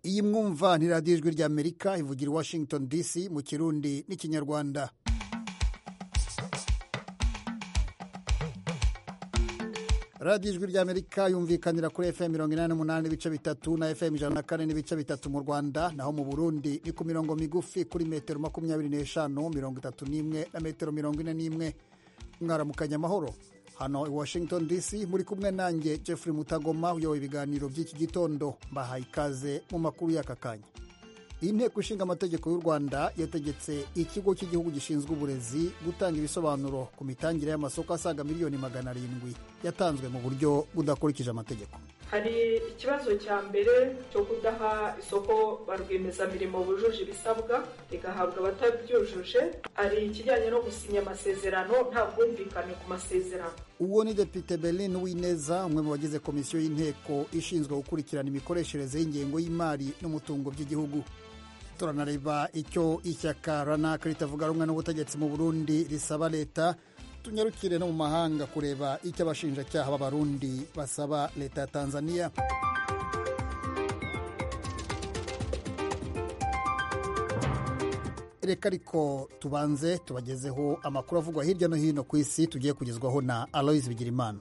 iyi mwumva ni radiyo ijwi rya amerika ivugira i washington dc mu kirundi n'ikinyarwanda radiyo ijwi rya amerika yumvikanira kuri fm mirongo inani n'umunani n'ibice bitatu na fm ijana na kane n'ibice bitatu mu rwanda naho mu burundi ni ku mirongo migufi kuri metero makumyabiri n'eshanu mirongo itatu n'imwe na metero mirongo ine n'imwe mwaramukanya amahoro hano i washington dc muri kumwe nanjye jeffrey mutagoma uyoboye ibiganiro by'iki gitondo mbahaye ikaze mu makuru y'aka kanya inteko ishinga amategeko y'u rwanda yategetse ikigo cy'igihugu gishinzwe uburezi gutanga ibisobanuro ku mitangire y'amasoko asaga miliyoni magana arindwi yatanzwe mu buryo budakurikije amategeko hari ikibazo cya mbere cyo kudaha isoko ba rwiyemezamirimo bujuje ibisabwa rigahabwa abatabyujuje hari ikijyanye no gusinya amasezerano nta bwumvikane ku masezerano uwo ni depite berlin wineza umwe mu bagize komisiyo y'inteko ishinzwe gukurikirana imikoreshereze y'ingengo y'imari n'umutungo by'igihugu turanareba icyo ishyaka ranaka ritavuga rumwe n'ubutegetsi mu burundi risaba leta tunyarukire no mu mahanga kureba icyo abashinjacyaha b'abarundi basaba leta ya tanzania reka ariko tubanze tubagezeho amakuru avugwa hirya no hino ku isi tugiye kugezwaho na aloise bigirimana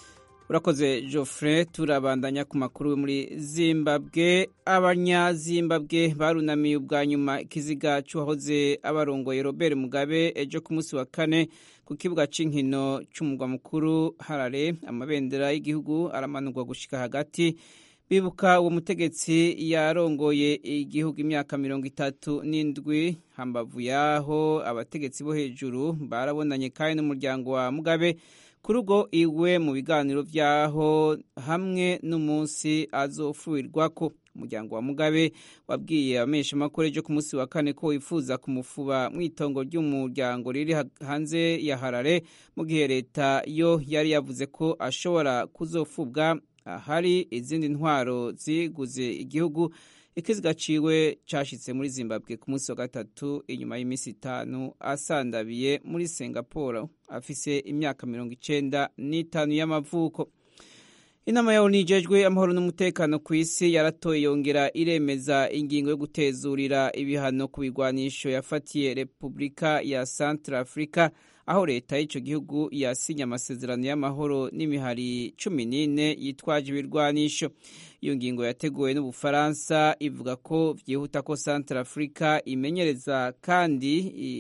urakoze Geoffrey turabandanya ku makuru muri zimbabwe abanyazimbabwe barunamiye ubwa nyuma ikiziga cy'uwahoze abarongoye robert mugabe ejo ku munsi wa kane ku kibuga cy'inkino cy'umurwa mukuru harare amabendera y'igihugu aramanurwa gushyika hagati bibuka uwo mutegetsi yarongoye igihugu imyaka mirongo itatu n'indwi hambavu yaho abategetsi bo hejuru barabonanye kandi n'umuryango wa mugabe kuri ubwo iwe mu biganiro byaho hamwe n'umunsi azofurirwako umuryango wa mugabe wabwiye abamenyeshamakuru ejo ku munsi wa kane ko wifuza kumufuba mu itongo ry'umuryango riri hanze ya harare mu gihe leta yo yari yavuze ko ashobora kuzofubwa ahari izindi ntwaro ziguze igihugu ikiziga ciwe cashitse muri zimbabwe ku munsi wa gatatu inyuma y'iminsi itanu asandabiye muri singapore afise imyaka mirongo icenda n'itanu y'amavuko inama ya onu ijejwe amahoro n'umutekano ku isi yaratoye yongera iremeza ingingo yo gutezurira ibihano ku bigwanisho yafatiye repubulika ya centre africa aho leta y'icyo gihugu yasinye amasezerano y'amahoro n'imihari cumi n'ine yitwaje ibirwanisho iyo ngingo yateguwe n'ubufaransa ivuga ko byihuta ko centre africa imenyereza kandi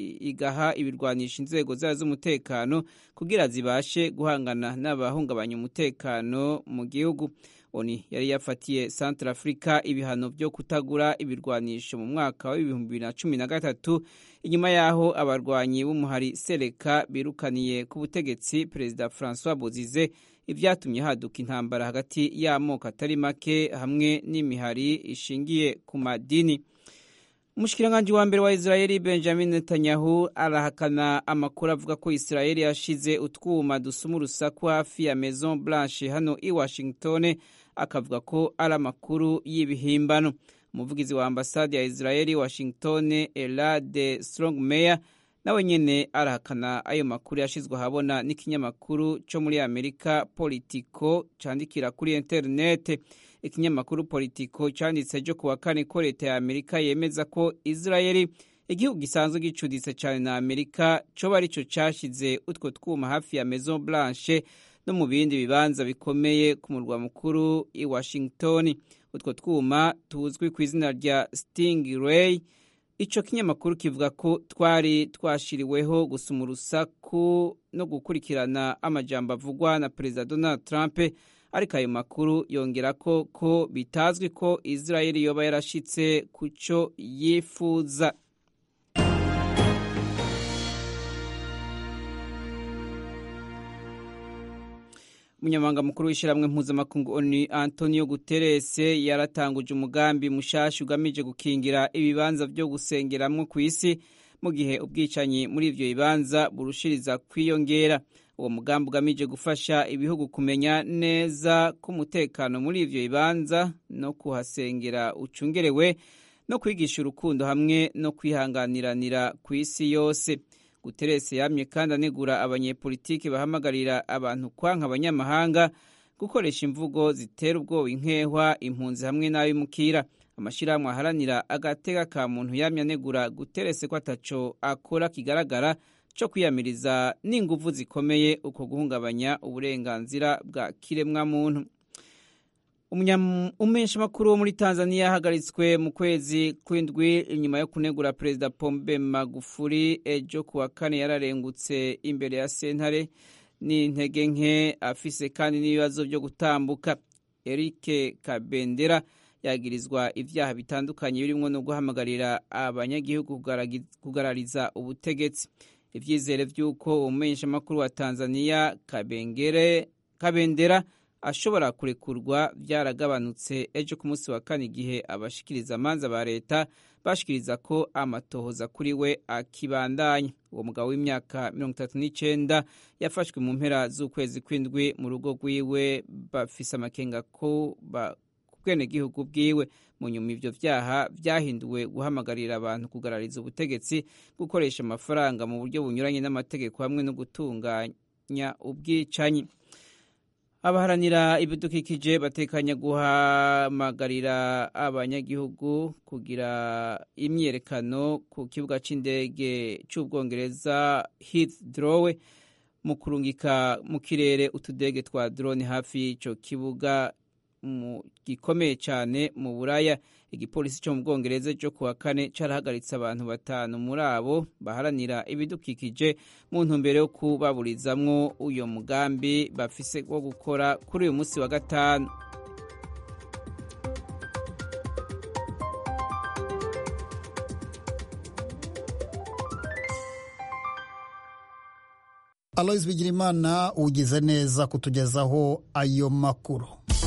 igaha ibirwanisha inzego zayo z'umutekano kugira zibashe guhangana n'abahungabanya umutekano mu gihugu oni yari yafatiye centre africa ibihano byo kutagura ibirwanisho mu mwaka w'ibihumbi bibiri na cumi na gatatu inyuma y'aho abarwanyi b'umuhari sereka birukaniye ku butegetsi perezida francois bozize ibyatumye haduka intambara hagati y'amoko atari make hamwe n'imihari ishingiye ku madini umushikiranganji wa mbere wa israeli benjamin netanyahu arahakana amakuru avuga ko israeli yashize utwuma dusuma urusaku hafi ya maison blanche hano i washington akavuga ko ari amakuru y'ibihimbano umuvugizi wa ambasade ya israeli washington elade strongmeyer nawe nyene arahakana ayo makuru yashizwe ahabona n'ikinyamakuru cyo muri amerika politico candikira kuri interinete ikinyamakuru politico canditse ejo ku wa kane ko leta ya amerika yemeza ko israeli igihugu gisanzwe gicuditse cyane na amerika coba arico cashize utwo twuma hafi ya maison blanche no mu bindi bibanza bikomeye ku murwa mukuru i washington utwo twuma tuzwi ku izina rya stingray ico kinyamakuru kivuga ko twari twashiriweho gusuma urusaku no gukurikirana amajambo avugwa na perezida donald trump ariko ayo makuru yongera ko ko bitazwi ko israeli yoba yarashitse ku cyo yifuza umunyamabanga mukuru w'ishyirahamwe mpuzamakungu oni antonio guterres yaratanguje umugambi mushasha ugamije gukingira ibibanza byo gusengeramwo ku isi mu gihe ubwicanyi muri ivyo bibanza burushiriza kwiyongera uwo mugambi ugamije gufasha ibihugu kumenya neza ko umutekano muri ivyo bibanza no kuhasengera ucungerewe no kwigisha urukundo hamwe no kwihanganiranira ku isi yose guteresi yamye kandi anegura abanyepolitiki bahamagarira abantu kwanka abanyamahanga gukoresha imvugo zitera ubwoba inkehwa impunzi hamwe n'abimukira amashyirahamwe aharanira agatega ka muntu yamye anegura guterese ko ataco akora kigaragara co kwiyamiriza n'inguvu zikomeye uko guhungabanya uburenganzira bwa kiremwamuntu umumenyeshamakuru wo muri tanzania yahagaritswe mu kwezi kw'indwi inyuma yo kunegura perezida pombe magufuri ejo kuwa kane yararengutse imbere ya sentare n'intege nke afise kandi n'ibibazo byo gutambuka erike kabendera yagirizwa ibyaha bitandukanye birimo no guhamagarira abanyagihugu kugarariza ubutegetsi ibyizere by'uko umumenyeshamakuru wa tanzania kabengere kabendera ashobora kurekurwa byaragabanutse ejo ku munsi wa kane igihe abashikiriza amanza ba leta bashikiriza ko amatohoza kuri we akibandanya uwo mugabo w'imyaka mirongo itatu n'icyenda yafashwe mu mpera z'ukwezi kw'indwi mu rugo rwiwe bafise amakenga ko bwenegihugu bwiwe mu nyuma ivyo vyaha vyahinduwe guhamagarira abantu kugarariza ubutegetsi gukoresha amafaranga mu buryo bunyuranye n'amategeko hamwe no gutunganya ubwicanyi abaharanira ibidukikije batekanya guhamagarira abanyagihugu kugira imyiyerekano ku kibuga c'indege c'ubwongereza Heathrow mu kurungika mu kirere utudege twa drone hafi y'ico kibuga gikomeye cyane mu buraya igipolisi cyo mu bwongereza cyo kuwa kane carahagaritse abantu batanu muri abo baharanira ibidukikije mu ntumbero yo kubaburizamwo uyo mugambi bafise wo gukora kuri uyu munsi wa gatanu aloise bigirimana ugize neza kutugezaho ayo makuru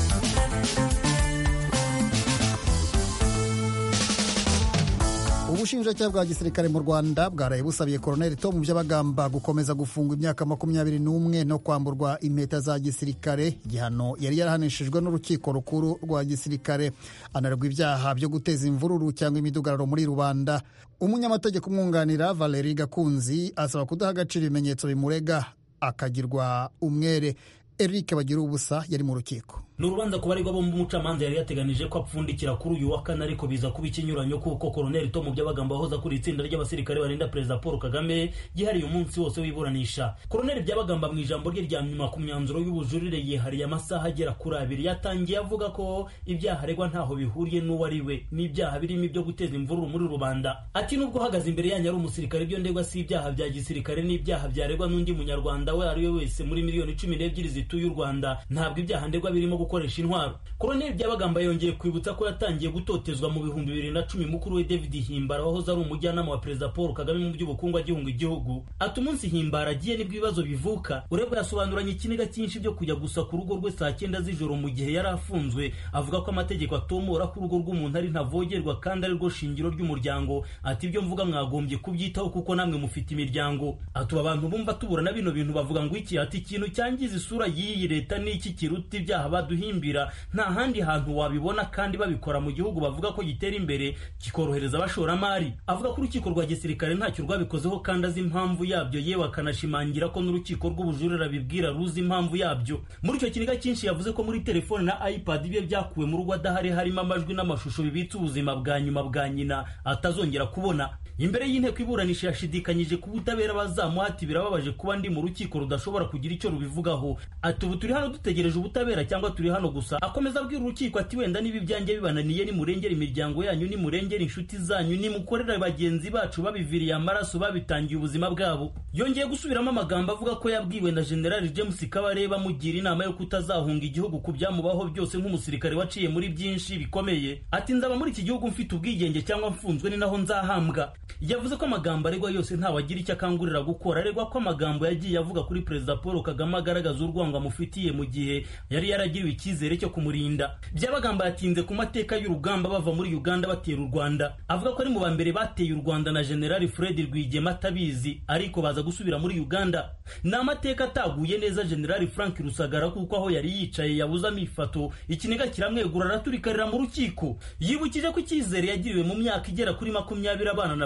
ubushinjacyaha bwa gisirikare mu rwanda bwaraye busabiye koroneli tom byabagamba gukomeza gufungwa imyaka makumyabiri n'umwe no kwamburwa impeta za gisirikare igihano yari yarahanishijwe n'urukiko rukuru rwa gisirikare anarerwa ibyaha byo guteza imvururu cyangwa imidugararo muri rubanda umunyamategeko umwunganira valeri gakunzi asaba kudaha agaciro ibimenyetso bimurega akagirwa umwere eric bagira ubusa yari mu rukiko ni urubanza ku baregwa bombi umucamanza yari yateganije ko apfundikira kuri uyu wa kane ariko biza kuba ikinyuranyo kuko koroneli tomu byabagamba wahoze akuriye itsinda ry'abasirikare barinda perezida paul kagame yihariye umunsi wose w'iburanisha koroneli byabagamba mu ijambo rye rya nyuma ku myanzuro y'ubujurire yihariye amasaha agera kuri abiri yatangiye avuga ko ibyaha aregwa ntaho bihuriye n'uwo ari we n'ibyaha birimo ibyo guteza imvururu muri rubanda ati nubwo uhagaze imbere yanyu ari umusirikare ibyo ndegwa si ibyaha bya gisirikare n'ibyaha byaregwa n'undi munyarwanda we ari we wese muri miliyoni cumi n'ebyiri zituye u rwanda ntabwo ibyaha ndegwa birimo gukoresha intwaro koroneli byabagamba yongeye kwibutsa ko yatangiye gutotezwa mu bihumbi bibiri na cumi mukuru we david himbara wahoze ari umujyanama wa perezida paul kagame mu by'ubukungu agihunga igihugu ati umunsi himbara agiye nibwo ibibazo bivuka urebwa yasobanuranye ikiniga cyinshi byo kujya gusa ku rugo rwe saa cyenda z'ijoro mu gihe yari afunzwe avuga ko amategeko atomora ko urugo rw'umuntu ari ntavogerwa kandi ari rwo shingiro ry'umuryango ati ibyo mvuga mwagombye kubyitaho kuko namwe mufite imiryango ati abantu bumva tuburana bino bintu bavuga ngo iki ati ikintu cyangiza isura y'iyi leta n'iki kiruta ibyaha baduhimbira nta handi hantu wabibona kandi babikora mu gihugu bavuga ko gitera imbere kikorohereza abashoramari avuga ko urukiko rwa gisirikare ntacyo rwabikozeho kandi azi impamvu yabyo yewe akanashimangira ko n'urukiko rw'ubujurire abibwira ruzi impamvu yabyo muri icyo kiniga cyinshi yavuze ko muri telefone na ipad bye byakuwe mu rugo adahari harimo amajwi n'amashusho bibitse ubuzima bwa nyuma bwa nyina atazongera kubona imbere y'inteko iburanisha yashidikanyije ku butabera bazamuhati birababaje kuba ndi mu rukiko rudashobora kugira icyo rubivugaho ati ubu turi hano dutegereje ubutabera cyangwa turi hano gusa akomeza abwira urukiko ati wenda niba ibyanjye bibananiye nimurengera imiryango yanyu nimurengera inshuti zanyu nimukorera bagenzi bacu babiviriye amaraso babitangiye ubuzima bwabo yongeye gusubiramo amagambo avuga ko yabwiwe na generali james kabareba amugira inama yo kutazahunga igihugu ku byamubaho byose nk'umusirikare waciye muri byinshi bikomeye ati nzaba muri iki gihugu mfite ubwigenge cyangwa mfunzwe ni naho nzahambwa yavuze ko amagambo aregwa yose ntawagira icyo akangurira gukora aregwa ko amagambo yagiye avuga kuri perezida paul kagame agaragaza urwango amufitiye mu gihe yari yaragiriwe icyizere cyo kumurinda byabagamba yatinze ku mateka y'urugamba bava muri uganda batera u rwanda avuga ko ari mu ba mbere bateye u rwanda na generali fred rwigema atabizi ariko baza gusubira muri uganda ni amateka ataguye neza generali frank rusagara kuko aho yari yicaye yabuze amifato ikiniga kiramwegura araturikarira mu rukiko yibukije ko icyizere yagiriwe mu myaka igera kuri makumyabiri abana na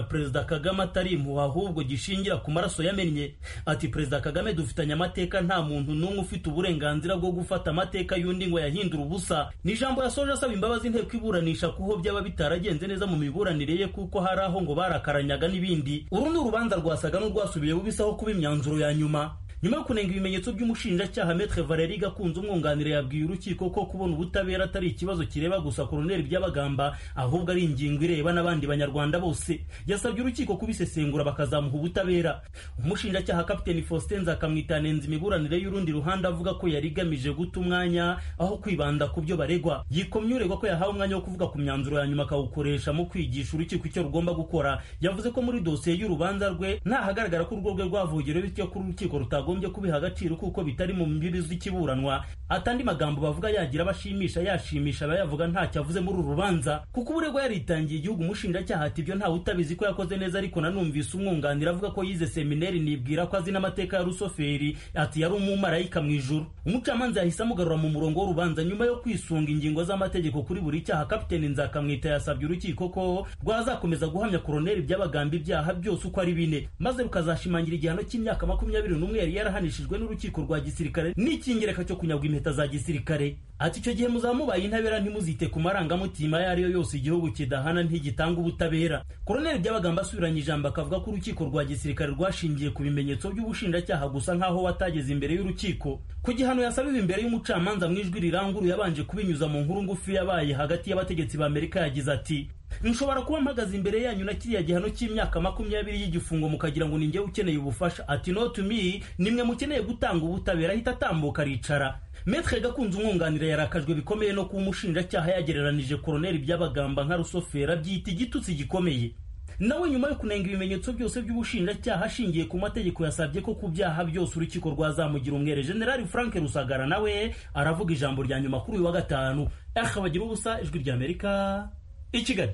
perezida kagame atari impuha ahubwo gishingira ku maraso yamennye ati perezida kagame dufitanye amateka nta muntu n'umwe ufite uburenganzira bwo gufata amateka y'undi ngo yahindure ubusa ni ijambo yasoje asaba imbabazi inteko iburanisha kuho byaba bitaragenze neza mu miburanire ye kuko hari aho ngo barakaranyaga n'ibindi uru ni urubanza rwasaga n'urwasubiye bubisaho kuba imyanzuro ya nyuma nyuma yo kunenga ibimenyetso by'umushinjacyaha metre valeri gakunze umwunganira yabwiye urukiko ko kubona ubutabera atari ikibazo kireba gusa koroneri by'abagamba ahubwo ari ingingo ireba n'abandi banyarwanda bose yasabye urukiko kubisesengura bakazamuha ubutabera umushinjacyaha kapiteni faustin nzakamwitanenza imiburanire y'urundi ruhande avuga ko yari igamije guta umwanya aho kwibanda ku byo baregwa yikomye uregwa ko yahawe umwanya wo kuvuga ku myanzuro ya nyuma akawukoresha mu kwigisha urukiko icyo rugomba gukora yavuze ko muri dosiye y'urubanza rwe ntahagaragara ko urwo rwe rwavugiriwe bityo ko urukiko rutagombye kubiha agaciro kuko bitari mu mbibi z'ikiburanwa atandi magambo bavuga yagira abashimisha yashimisha abayavuga ntacyo avuze muri uru rubanza kuko uburegwa yaritangiye igihugu umushinjacyaha ati ibyo ntawe utabizi ko yakoze neza ariko nanumvise umwunganira avuga ko yize seminari nibwira ko azi n'amateka ya rusoferi ati yari umumarayika mu ijuru umucamanza yahise amugarura mu murongo w'urubanza nyuma yo kwisunga ingingo z'amategeko kuri buri cyaha kapiteni nzakamwita yasabye urukiko ko rwazakomeza guhamya koroneri by'abagamba ibyaha byose uko ari bine maze rukazashimangira igihano cy'imyaka makumyabiri n'umwe yari yarahanishijwe n'urukiko rwa gisirikare n'icyingereka cyo kunyagwa impeta za gisirikare ati icyo gihe muzaba mubaye intabera ntimuzite ku marangamutima ayo ari yo yose igihugu kidahana ntigitanga ubutabera koroneri by'abagamba asubiranye ijambo akavuga ko urukiko rwa gisirikare rwashingiye ku bimenyetso by'ubushinjacyaha gusa nk'aho watageze imbere y'urukiko ku gihano yasabiwe imbere y'umucamanza mu ijwi riranguruye yabanje kubinyuza mu nkuru ngufi yabaye hagati y'abategetsi ba amerika yagize ati nshobora kuba mpagaze imbere yanyu na kiriya gihano cy'imyaka makumyabiri y'igifungo mukagira ngo ninjye ukeneye ubufasha ati no to me nimwe mukeneye gutanga ubutabera ahita atambuka aricara metre gakunze umwunganira yarakajwe bikomeye no kuba umushinjacyaha yagereranije koroneri by'abagamba nka rusofera byita igitutsi gikomeye nawe nyuma yo kunenga ibimenyetso byose by'ubushinjacyaha ashingiye ku mategeko yasabye ko ku byaha byose urukiko rwazamugira umwere generali frank rusagara nawe aravuga ijambo rya nyuma kuri uyu wa gatanu aha bagira ubusa ijwi ry'amerika i kigali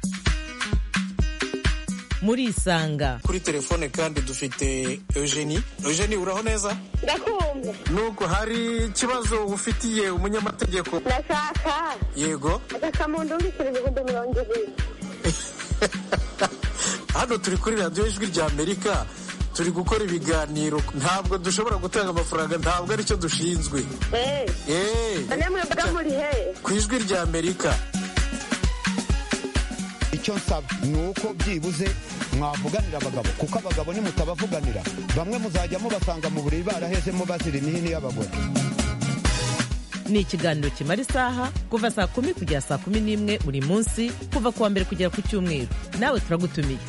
murisanga kuri telefone kandi dufite eugenie eugenie uraho neza ndakumva nuko hari ikibazo ufitiye umunyamategeko ndashaka yego agakamunda undikira ibihumbi mirongo ibiri hano turi kuri radiyo ijwi rya amerika turi gukora ibiganiro ntabwo dushobora gutanga amafaranga ntabwo aricyo dushinzwe eee eee namwe mbaga muri he ku ijwi rya amerika icyo nsaba ni uko byibuze mwavuganira abagabo kuko abagabo nimutabavuganira bamwe muzajya mubasanga mu buriri barahezemo bazira imihini y'abagore ni ikiganiro kimara isaha kuva saa kumi kugera saa kumi n'imwe buri munsi kuva ku wa mbere kugera ku cyumweru nawe turagutumiye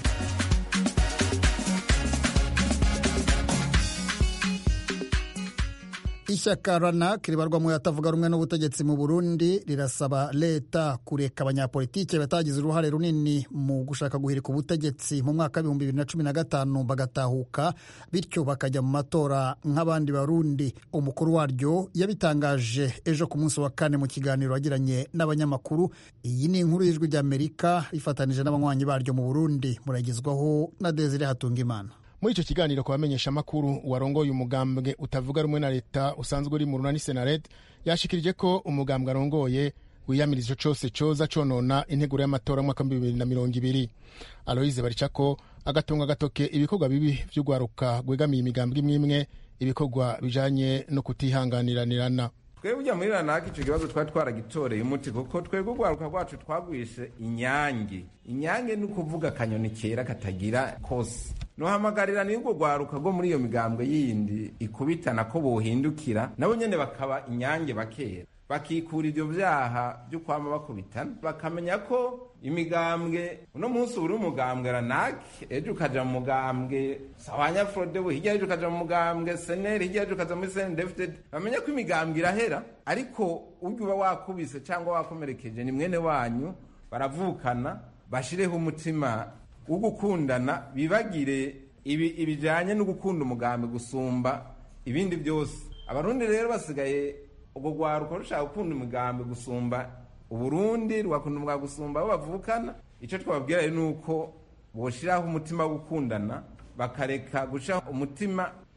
ishyaka ranak ribarwa mu yatavuga rumwe n'ubutegetsi mu burundi rirasaba leta kureka abanyapolitike batagize uruhare runini mu gushaka guhirika ubutegetsi mu mwaka w'ibihumbi bibiri na cumi na gatanu bagatahuka bityo bakajya mu matora nk'abandi barundi umukuru waryo yabitangaje ejo ku munsi wa kane mu kiganiro yagiranye n'abanyamakuru iyi ni inkuru y'ijwi ry'amerika rifatanije n'abanywanyi baryo mu burundi muragezwaho na desire hatungimana muri icyo kiganiro ku bamenyeshamakuru warongoye umugambwe utavuga rumwe na leta usanzwe uri mu runani senared yashikirije ko umugambwe arongoye wiyamiriza cyose cyoza conona integuro y'amatora mwaka w'ibihumbi bibiri na mirongo ibiri aloyize baricako agatunga agatoke ibikorwa bibi by'urwaruka rwegamiye imigambwe imwe imwe ibikorwa bijanye no kutihanganiranirana twebwe ujya muri ranaka icyo kibazo twari twaragitoreye umuti kuko twebwe urwaruka rwacu twagwishe inyange inyange ni ukuvuga akanyoni kera katagira kose nuhamagarira n'urwo rwaruka rwo muri iyo migambwe yindi ikubitana ko bohindukira nabo nyene bakaba inyange bakera bakikura ivyo vyaha vyo kwama bakubitana bakamenya ko imigambwe uno munsi uri umugambwe ranak ejo ukaja mu mugambwe sawanya frodebu hirya ejo ukaja mu mugambwe seneri hirya ejo ukaja muri senedefted bamenya ko imigambwe irahera ariko urya uba wakubise cyangwa wakomerekeje ni mwene wanyu baravukana bashireho umutima wo gukundana bibagire ibi ibijanye no gukunda umugambi gusumba ibindi byose abarundi rero basigaye ubwo rwaruka rushaka gukunda umugambi gusumba uburundi rugakunda umugambi gusumba abo bavukana icyo twababwira ni uko boshiraho umutima wo gukundana bakareka gushiraho umutima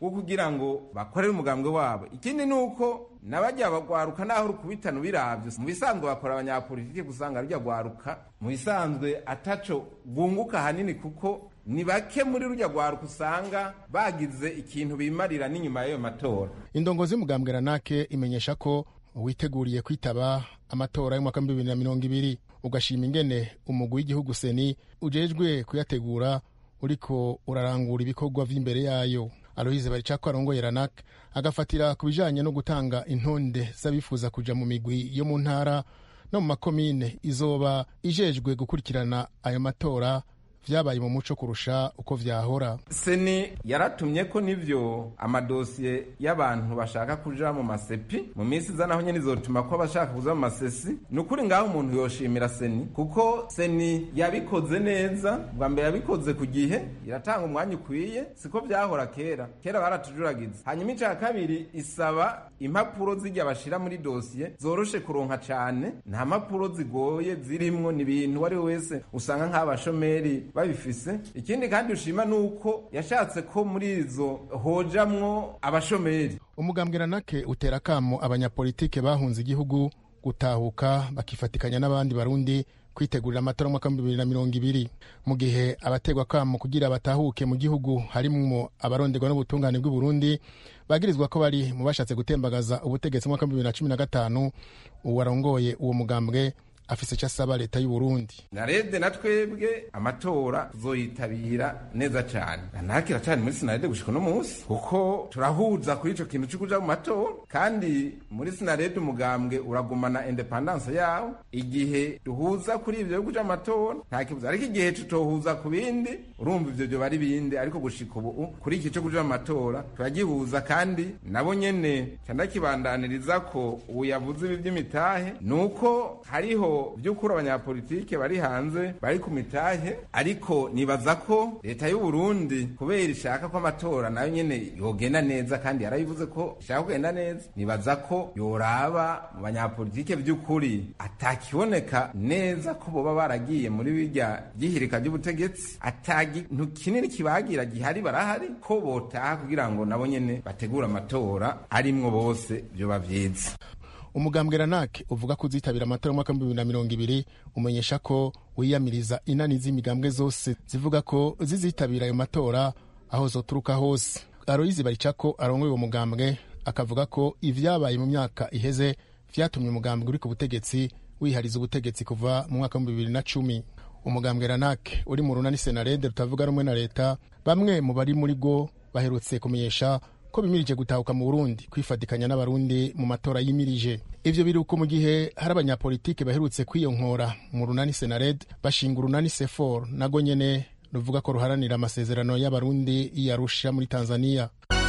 wo kugira ngo bakorere umugambwe wabo ikindi ni uko n'abajya bagwaruka naho rukubitana ubiravye mu bisanzwe bakora abanyapolitike gusanga rujya gwaruka mu bisanzwe ataco bunguka hanini kuko ni bake muri rujya gwaruka usanga bagize ikintu bimarira n'inyuma y'ayo matora indongozi y'umugambwe ranake imenyesha ko witeguriye kwitaba amatora y'umwaka w'ibihumbi bibiri na mirongo ibiri ugashima ingene umugwi w'igihugu seni ujejwe kuyategura uriko urarangura ibikorwa vy'imbere yayo aloyize baricako arongoye ranak agafatira ku bijanye no gutanga intonde z'abifuza kuja mu migwi yo mu ntara no mu makomine izoba ijejwe gukurikirana ayo matora vyabaye mu muco kurusha uko vyahora seni yaratumye ko nivyo amadosiye y'abantu bashaka kuja mu masepi mu minsi iza naho nyene izotuma ko abashaka kuza mu masesi ni ukuri ngaho umuntu yoshimira seni kuko seni yabikoze neza bwa mbere yabikoze ku gihe iratanga umwanya ukwiye siko vyahora kera kera baratujuragiza hanyuma ica kabiri isaba impapuro zijya bashira muri dosiye zoroshe kuronka cane nta mpapuro zigoye zirimwo ni ibintu uwo ari we wese usanga nk'abashomeri babifise ikindi kandi ushima nuko yashatse ko muri izo hojamwo abashomeri umugambwe ranake utera kamo abanyapolitike bahunze igihugu gutahuka bakifatikanya n'abandi barundi kwitegurira amatora y'umwaka w'ibihumbi bibiri na mirongo ibiri mu gihe abategwa kamo kugira batahuke mu gihugu harimwo abaronderwa n'ubutungane bw'i Burundi bagirizwa ko bari mu bashatse gutembagaza ubutegetsi mu mwaka w'ibihumbi bibiri na cumi na gatanu uwarongoye uwo mugambwe afise icyo asaba leta y'u Burundi narede na twebwe amatora tuzoyitabira neza cyane nanakira cyane muri sinarede gushika no munsi kuko turahuza kuri ico kintu cyo kuja mu matora kandi muri sinarede umugambwe uragumana independence yawo igihe duhuza kuri ivyo yo kuja mu matora nta kibuza ariko igihe tutohuza ku bindi urumva ivyo byo bari bindi ariko gushika ubu kuri iki cyo kuja mu matora turagihuza kandi nabo nyene candakibandaniriza ko ubu yavuze ibi vy'imitahe nuko hariho by'ukuri abanyapolitike bari hanze bari ku mitahe ariko nibaza ko leta y'u Burundi kubera ishaka ko amatora nayo nyene yogenda neza kandi yarabivuze ko ishaka kugenda neza nibaza ko yoraba mu banyapolitike by'ukuri atakiboneka neza ko boba baragiye muri birya byihirika ry'ubutegetsi atagintu kinini kibagira gihari barahari ko botaha kugira ngo nabo nyene bategure amatora arimwo bose vyoba vyiza umugambwe ranake uvuga ko uzitabira amatora y'umwaka w'ibihumbi bibiri na mirongo ibiri umenyesha ko wiyamiriza inani z'imigambwe zose zivuga ko zizitabira ayo matora aho zoturuka hose aroyizi baricako arongoye uwo mugambwe akavuga ko ivyabaye mu myaka iheze vyatumye umugambwe uri ku butegetsi wihariza ubutegetsi kuva mu mwaka w'ibihumbi bibiri na cumi umugambwe ranake uri mu runani senarede rutavuga rumwe na leta bamwe mu bari muri bwo baherutse kumenyesha ko bimirije gutahuka mu Burundi kwifatikanya n'abarundi mu matora yimirije ivyo biruko mu gihe hari abanyapolitike baherutse kwiyonkora mu runani Senared bashinga urunani Sefor nago nyene ruvuga ko ruharanira amasezerano y'abarundi yarusha muri Tanzania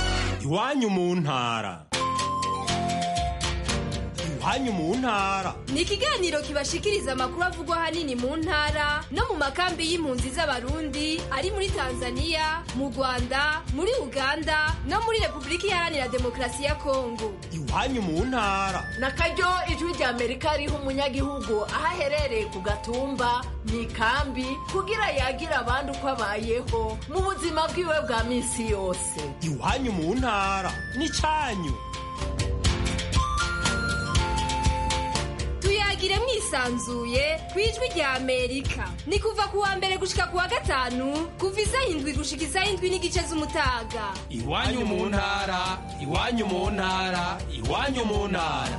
iwanyu mu ntara iwanyu mu ntara ni ikiganiro kibashikiriza amakuru avugwa ahanini mu ntara no mu makambi y'impunzi z'abarundi ari muri tanzania mu rwanda muri uganda no muri repubulika iharanira demokarasi ya kongo iwanyu mu ntara na karyo ijwi rya amerika riha umunyagihugu aho aherereye ku gatumba mu ikambi kugira yagira abandi uko abayeho mu buzima bwiwe bwa minsi yose iwanyu mu ntara ni cyanyu tuyagire mwisanzuye ku ijwi rya amerika ni kuva ku wa mbere gushika ku wa gatanu kuva isaha indwi gushika isaha indwi n'igice z'umutaga iwanyu mu ntara iwanyu mu ntara iwanyu mu ntara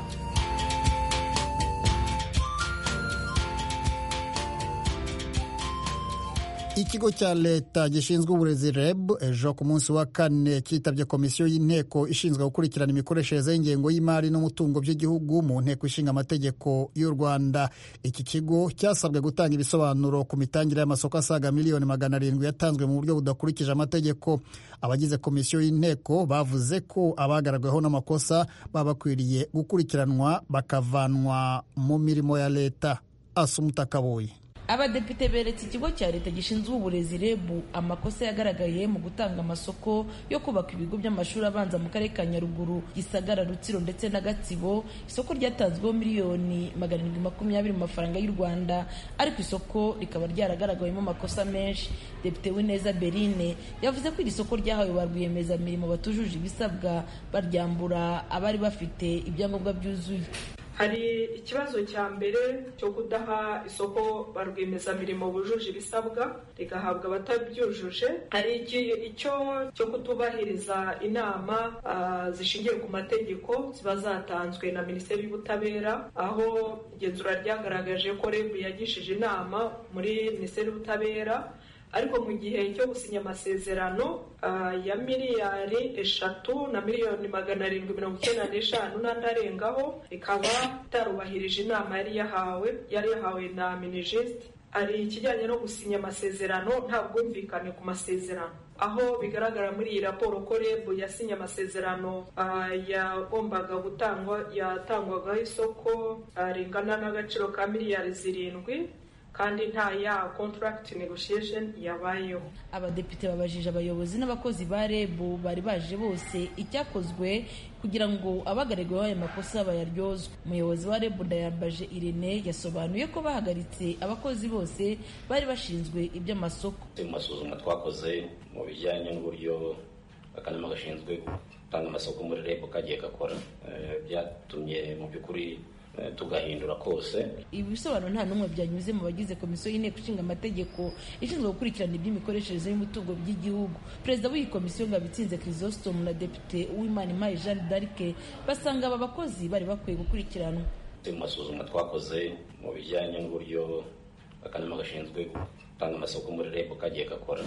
ikigo cya leta gishinzwe uburezi reb ejo ku munsi wa kane cyitabye komisiyo y'inteko ishinzwe gukurikirana imikoreshereze y'ingengo y'imari n'umutungo by'igihugu mu nteko ishinga amategeko y'u rwanda iki kigo cyasabwe gutanga ibisobanuro ku mitangire y'amasoko asaga miliyoni magana arindwi yatanzwe mu buryo budakurikije amategeko abagize komisiyo y'inteko bavuze ko abagaragaweho n'amakosa baba bakwiriye gukurikiranwa bakavanwa mu mirimo ya leta asumuta kabuye abadepite beretse ikigo cya leta gishinzwe uburezi rebu amakosa yagaragaye mu gutanga amasoko yo kubaka ibigo by'amashuri abanza mu karere ka nyaruguru gisagara rutsiro ndetse na gatsibo isoko ryatanzweho miliyoni magana arindwi makumyabiri mu mafaranga y'u rwanda ariko isoko rikaba ryaragaragayemo amakosa menshi depite wineza berine yavuze ko iri soko ryahawe ba rwiyemezamirimo batujuje ibisabwa baryambura abari bafite ibyangombwa byuzuye hari ikibazo cya mbere cyo kudaha isoko ba rwiyemezamirimo bujuje ibisabwa rigahabwa abatabyujuje hari icyo cyo kutubahiriza inama zishingiye ku mategeko ziba zatanzwe na minisiteri y'ubutabera aho igenzura ryagaragaje ko rebu yagishije inama muri minisiteri y'ubutabera ariko mu gihe cyo gusinya amasezerano ya miliyari eshatu na miliyoni magana arindwi mirongo icyenda n'eshanu n'andi arengaho ikaba itarubahirije inama yari yahawe yari yahawe na minijisite hari ikijyanye no gusinya amasezerano nta bwumvikane ku masezerano aho bigaragara muri iyi raporo ko rebu yasinye amasezerano yagombaga gutangwa yatangwagaho isoko ringana n'agaciro ka miliyari zirindwi kandi nta ya contract negotiation yabayeho abadepite babajije abayobozi n'abakozi ba reb bari baje bose icyakozwe kugira ngo abagaragaweho aya makosa bayaryozwe umuyobozi wa reb ndayambaje irene yasobanuye ko bahagaritse abakozi bose bari bashinzwe iby'amasoko mu masuzuma twakoze mu bijyanye n'uburyo akanama gashinzwe gutanga amasoko muri reb kagiye gakora byatumye mu by'ukuri tugahindura kose ibi bisobanuro nta n'umwe byanyuze mu bagize komisiyo y'inteko ishinga amategeko ishinzwe gukurikirana iby'imikoreshereze y'umutungo by'igihugu perezida w'iyi komisiyo ngabitsinze chrysostome na depite uwimana impaye jeanne d'arc basanga aba bakozi bari bakwiye gukurikiranwa mu masuzuma twakoze mu bijyanye n'uburyo akanama gashinzwe gutanga amasoko muri reb kagiye gakora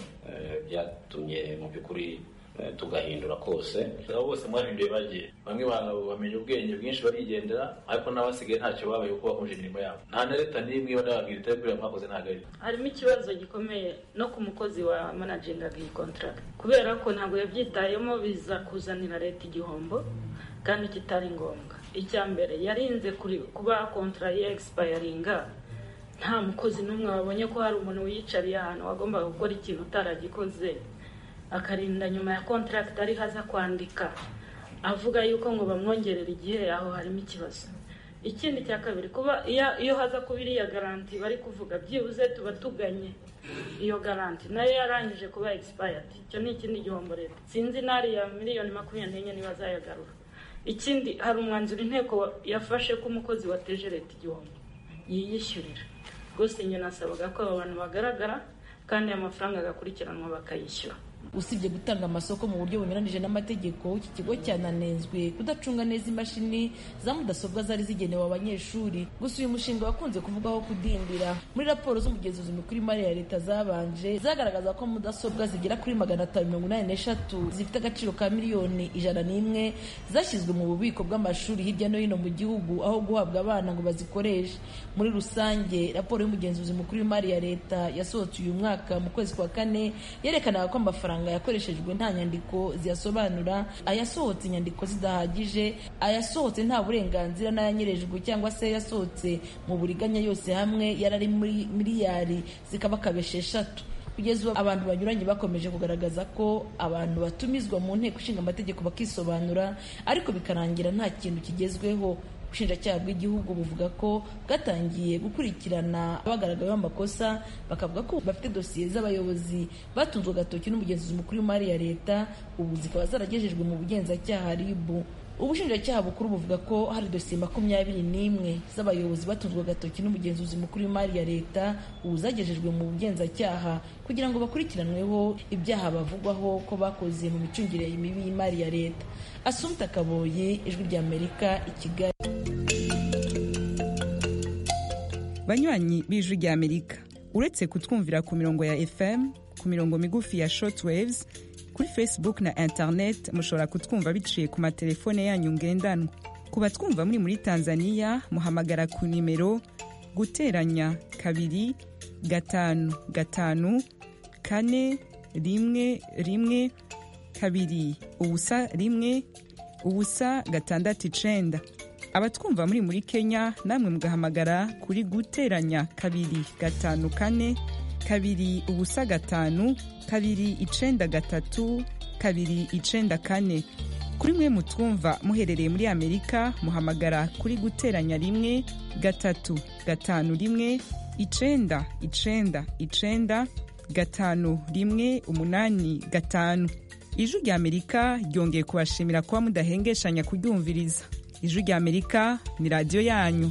byatumye mu by'ukuri tugahindura kose abo bose mwahinduye bagiye bamwe bamenya ubwenge bwinshi barigendera ariko n'abasigaye ntacyo babaye kuko bakomeje imirimo yabo nta na leta n'imwe iyo ndababwira itari kuriya mwakoze ntabwo ari harimo ikibazo gikomeye no ku mukozi wa managingaga iyi contract kubera ko ntabwo yabyitayemo biza kuzanira leta igihombo kandi kitari ngombwa icya mbere yarinze kuba kontra ya egisipayaringa nta mukozi n'umwe wabonye ko hari umuntu wiyicariye ahantu wagombaga gukora ikintu utaragikoze akarinda nyuma ya kontragiti ariho aza kwandika avuga yuko ngo bamwongerera igihe aho harimo ikibazo ikindi cya kabiri kuba iyo haza kuba iriya garanti bari kuvuga byibuze tuba tuganye iyo garanti nayo yarangije kuba egisipayadi icyo ni ikindi gihombo leta sinzi n'ariya miliyoni makumyabiri n'enye niba azayagarura ikindi hari umwanzuro inteko yafashe ko umukozi wateje leta igihombo yiyishyurira rwose njye nasabaga ko aba bantu bagaragara kandi amafaranga agakurikiranwa bakayishyura usibye gutanga amasoko mu buryo bunyuranije n'amategeko iki kigo cyananenzwe kudacunga neza imashini za mudasobwa zari zigenewe abanyeshuri gusa uyu mushinga wakunze kuvugwaho kudindira muri raporo z'umugenzuzi mukuru w'imari ya leta zabanje zagaragaza ko mudasobwa zigera kuri magana atanu mirongo inani n'eshatu zifite agaciro ka miliyoni ijana n'imwe zashyizwe mu bubiko bw'amashuri hirya no hino mu gihugu aho guhabwa abana ngo bazikoreshe muri rusange raporo y'umugenzuzi mukuru w'imari ya leta yasohotse uyu mwaka mu kwezi kwa kane yerekanaga ko amafaranga yakoreshejwe nta nyandiko ziyasobanura ayasohotse inyandiko zidahagije ayasohotse nta burenganzira n'ayanyerejwe cyangwa se yasohotse mu buriganya yose hamwe yarari muri miliyari zikaba kabesha eshatu kugeza ubu abantu banyuranye bakomeje kugaragaza ko abantu batumizwa mu nteko ishinga amategeko bakisobanura ariko bikarangira nta kintu kigezweho ubushinjacyaha bw'igihugu buvuga ko bwatangiye gukurikirana abagaragayeho amakosa bakavuga ko bafite dosiye z'abayobozi batunzwe agatoki n'umugenzuzi mukuru w'imari ya leta ubu zikaba zaragejejwe mu bugenzacyaha ribu ubushinjacyaha bukuru buvuga ko hari dosiye makumyabiri n'imwe z'abayobozi batunzwe agatoki n'umugenzuzi mukuru w'imari ya leta ubu zagejejwe mu bugenzacyaha kugira ngo bakurikiranweho ibyaha bavugwaho ko bakoze mu micungire mibi y'imari ya leta asumta kaboye ijwi ry'amerika i kigali banywanyi b'ijwi ry'amerika uretse kutwumvira ku mirongo ya fm ku mirongo migufi ya shortwaves kuri facebook na internet mushobora kutwumva biciye ku matelefone yanyu ngendanwa ku batwumva muri muri tanzania muhamagara ku nimero guteranya kabiri gatanu gatanu kane rimwe rimwe kabiri ubusa rimwe ubusa gatandatu icenda abatwumva muri muri kenya namwe mugahamagara kuri guteranya kabiri gatanu kane kabiri ubusa gatanu kabiri icenda gatatu kabiri icenda kane kuri mwe mutwumva muherereye muri amerika muhamagara kuri guteranya rimwe gatatu gatanu rimwe icenda icenda icenda gatanu rimwe umunani gatanu ijwi rya amerika ryongeye kubashimira kuba mudahengeshanya kuryumviriza ijwi rya amerika ni radiyo yanyu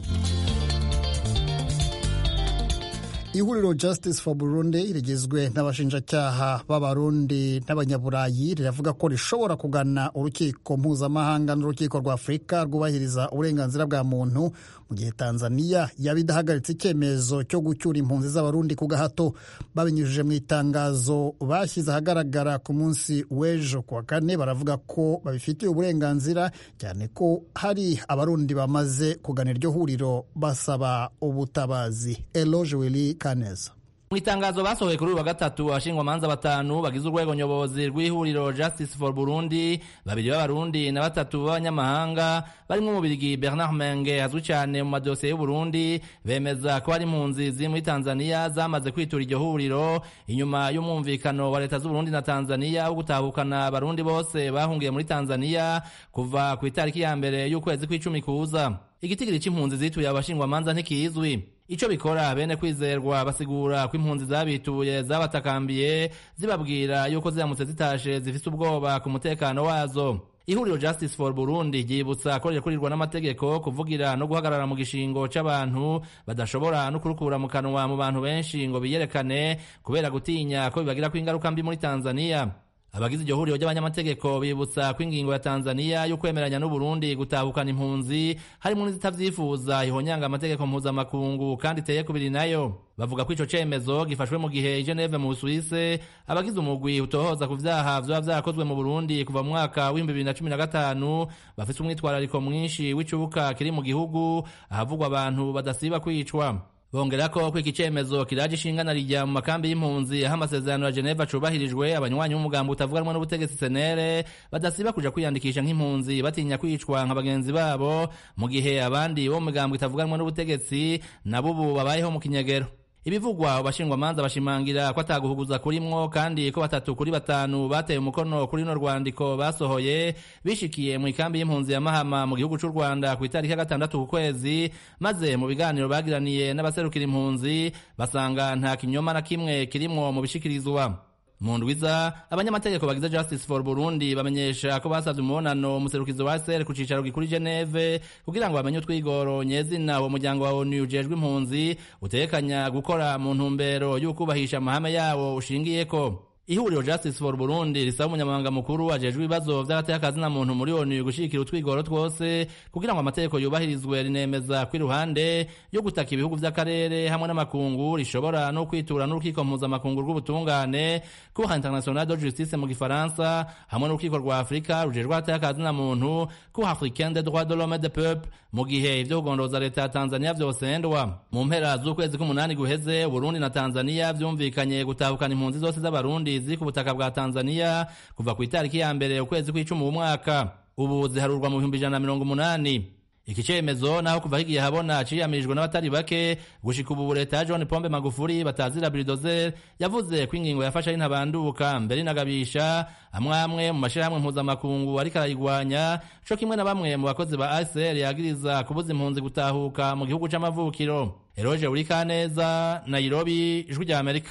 ihuriro justice for burundi rigizwe n'abashinjacyaha b'abarundi n'abanyaburayi riravuga ko rishobora kugana urukiko mpuzamahanga n'urukiko rwa afurika rwubahiriza uburenganzira bwa muntu mu gihe tanzania yaba idahagaritse icyemezo cyo gucyura impunzi z'abarundi ku gahato babinyujije mu itangazo bashyize ahagaragara ku munsi w'ejo ku wa kane baravuga ko babifitiye uburenganzira cyane ko hari abarundi bamaze kugana iryo huriro basaba ubutabazi eloge wili kaneza mu itangazo basohoye kuri uyu wa gatatu abashingwamanza batanu bagize urwego nyobozi rw'ihuriro justice for burundi babiri b'abarundi na batatu b'abanyamahanga barimo umubirigi bernard menge azwi cyane mu madosiye y'uburundi bemeza ko hari impunzi ziri muri tanzania zamaze kwitura iryo huriro inyuma y'umwumvikano wa leta z'uburundi na tanzania wo gutahukana abarundi bose bahungiye muri tanzania kuva ku itariki ya mbere y'ukwezi kw'icumi kuza igitigiri c'impunzi zituye abashingwamanza ntikizwi ico bikora bene kwizerwa basigura ko impunzi zabituye zabatakambiye zibabwira yuko ziramutse zitashe zifise ubwoba ku mutekano wazo ihuriro justice for burundi ryibutsa ko rirakurirwa n'amategeko kuvugira no guhagarara mu gishingo c'abantu badashobora no kurukura mu kanwa mu bantu benshi ngo biyerekane kubera gutinya ko bibagirako ingaruka mbi muri tanzania abagize iryo huriro ry'abanyamategeko bibutsa ko ingingo ya tanzania yo kwemeranya n'uburundi gutahukana impunzi harimo n'izitavyifuza ihonyanga amategeko mpuzamakungu kandi iteye kubiri nayo bavuga ko ico cemezo gifashwe mu gihe i geneve mu busuwise abagize umugwi utohoza ku vyaha vyoba vyarakozwe mu burundi kuva mu mwaka w'ibihumbi bibiri na cumi na gatanu bafise umwitwarariko mwinshi w'icubuka kiri mu gihugu ahavugwa abantu badasiba kwicwa bongera ko ko iki cemezo kiraje ishingana rijya mu makambi y'impunzi aho amasezerano ya Geneva cubahirijwe abanywanyi b'umugambi utavuganwa n'ubutegetsi senere badasiba kuja kwiyandikisha nk'impunzi batinya kwicwa nka bagenzi babo mu gihe abandi bo mu migambi itavuganwa n'ubutegetsi nabo ubu babayeho mu kinyegero ibivugwa abashingwamanza bashimangira ko ataguhuguza kurimwo kandi ko batatu kuri batanu bateye umukono kuri runo rwandiko basohoye bishikiye mu ikambi y'impunzi ya mahama mu gihugu c'u rwanda ku itariki ya gatandatu ku kwezi maze mu biganiro bagiraniye n'abaserukira impunzi basanga nta kinyoma na kimwe kirimwo mu bishikirizwa mu ndwiza abanyamategeko bagize justice for burundi bamenyesha ko basavye umubonano umuserukizi wa sr ku cicaro gikuru geneve kugira ngo bamenye utwigoro nyezina uwo muryango wa onu ujejwe impunzi utekanya gukora mu ntumbero y'ukubahisha amahame yawo ushingiyeko ihuriro justice for burundi risaba umunyamabanga mukuru ajejwe ibibazo vy'agateka muntu muri onu gushigikira utwigoro twose kugira ngo amategeko yubahirizwe rinemeza ko iruhande yo gutaka ibihugu vy'akarere hamwe n'amakungu rishobora no kwitura n'urukiko mpuzamakungu rw'ubutungane cour international de justice mu gifaransa hamwe n'urukiko rwa afurika rujejwe agateka muntu cour africaine des droits de l'homme et de peuple mu gihe ivyo kugondoza leta ya tanzania vyosendwa mu mpera z'ukwezi k'umunani guheze uburundi na tanzania vyumvikanye gutahukana impunzi zose z'abarundi ziri ku butaka bwa tanzania kuva ku itariki ya mbere ukwezi kw'icumi umwaka ubu ziharurwa mu bihumbi ijana na mirongo umunani iki cemezo naho kuva higiye habona ciyamirijwe n'abatari bake gushika ubu leta ya john pombe magufuri batazira biridozer yavuze ko ingingo yafashe ari ntabanduka mbere inagabisha amwe amwe mu mashirahamwe mpuzamakungu ariko arayigwanya co kimwe na bamwe mu bakozi ba acr yagiriza kubuza impunzi gutahuka mu gihugu c'amavukiro eroje urikaneza nairobi ijwi rya amerika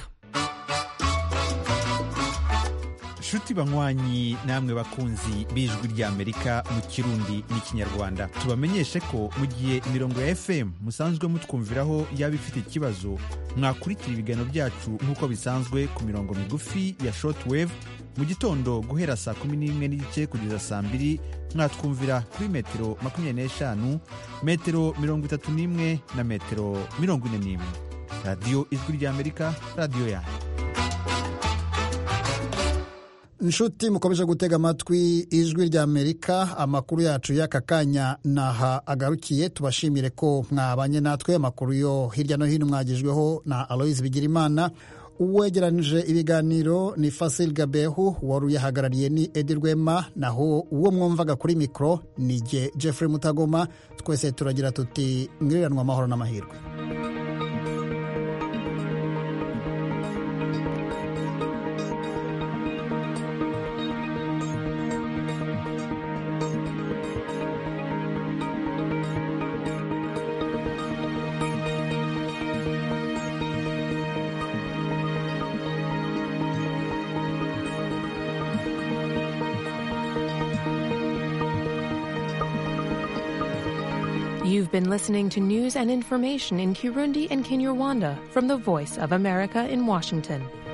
nshuti banywanyi namwe bakunzi b'ijwi ry'amerika mu kirundi n'ikinyarwanda tubamenyeshe ko mu gihe imirongo ya fm musanzwe mutwumviraho yaba ifite ikibazo mwakurikira ibiganiro byacu nk'uko bisanzwe ku mirongo migufi ya shortwave mu gitondo guhera saa kumi n'imwe n'igice kugeza saa mbiri mwatwumvira kuri metero makumyabiri n'eshanu metero mirongo itatu n'imwe na metero mirongo ine n'imwe radiyo ijwi ry'amerika radiyo yanyu inshuti mukomeje gutega amatwi ijwi rya amerika amakuru yacu y'aka kanya naha agarukiye tubashimire ko mwabanye natwe amakuru yo hirya no hino mwagejweho na aloise bigirimana uwegeranije ibiganiro ni fasil gabehu wari uyahagarariye ni edi rwema naho uwo mwumvaga kuri mikoro ni jye jeffrey mutagoma twese turagira tuti mwiriranwa amahoro n'amahirwe You've been listening to news and information in Kirundi and Kinyarwanda from the Voice of America in Washington.